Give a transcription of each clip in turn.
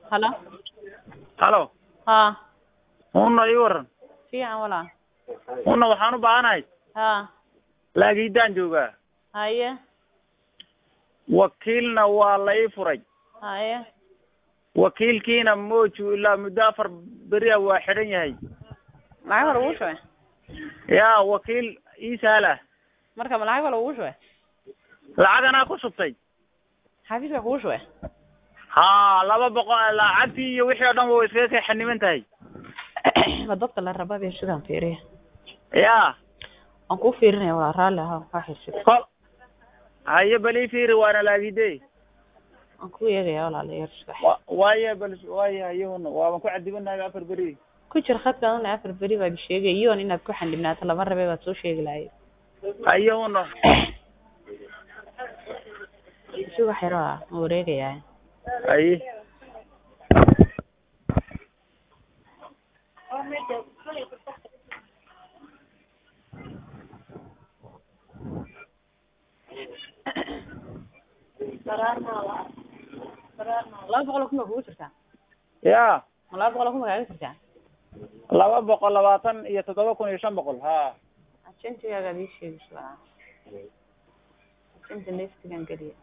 halo halo haa una ii waran fiican walaa una waxaan u baahanahay haa laagiidaan joogaa haye wakiilna waa la ii furay haye wakiilkiina mooju ilaa muddo afar beriya waa xidhan yahay lacag hore ugu shubay yaa wakiil ii sahla marka ma lacag hore ugu shubay lacag anaa ku shubtay xafiiska kugu shubay haa laba boqol lacagtii iyo wixii oo dhan wa iskaga kay xaniman tahay ma dadka la raba bay sidaan fiiriya yaa waan kuu fiirinaya walaa raalli ahaa waa xisib kol haye bal ii fiiri waana laagide waan kuu eegaya walaa la yar subax wa waaye bal waaye hayahuna waaban ku cadibanahay afar beri ku jir khadka una afar beri baa sheegay iyoon inaad ku xandhibnaato lama rabe baad soo sheegi lahayd hayahuna subax yaro ah ma wareegayaa haye laba boqol oo kun baa kugu jirtaa yaa ma laba boqol oo kun baa kaaga jirtaa laba boqol labaatan iyo toddoba kun iyo shan boqol ha ajentigaaga ii sheegis walaa ajenta leftigan geliya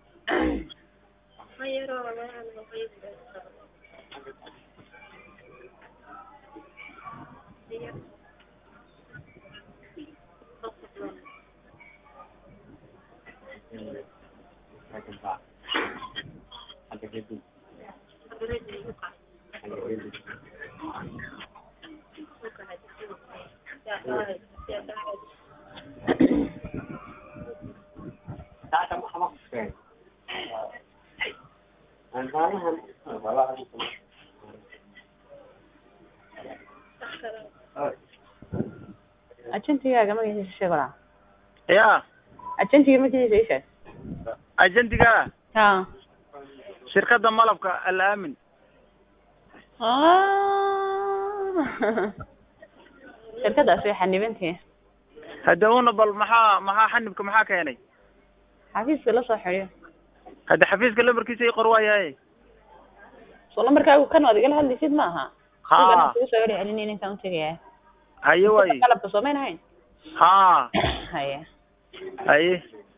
ajentigaaga magaciisa sheeg walaa yaa ajentiga magaciisa ii sheeg agentiga ha shirkadda malabka alaamin shirkadaas way xanibantihi hadda una bal maxaa maxaa xanibka maxaa keenay xafiiska la soo xidhiyo hadda xafiiska lambarkiisa ii qor waayahay soo lambarkaagu kan waad igala hadlaysid ma aha ha kugu soo celi celinay ninkaan utegaya haye waaye qalabka soomayn ahayn ha haye haye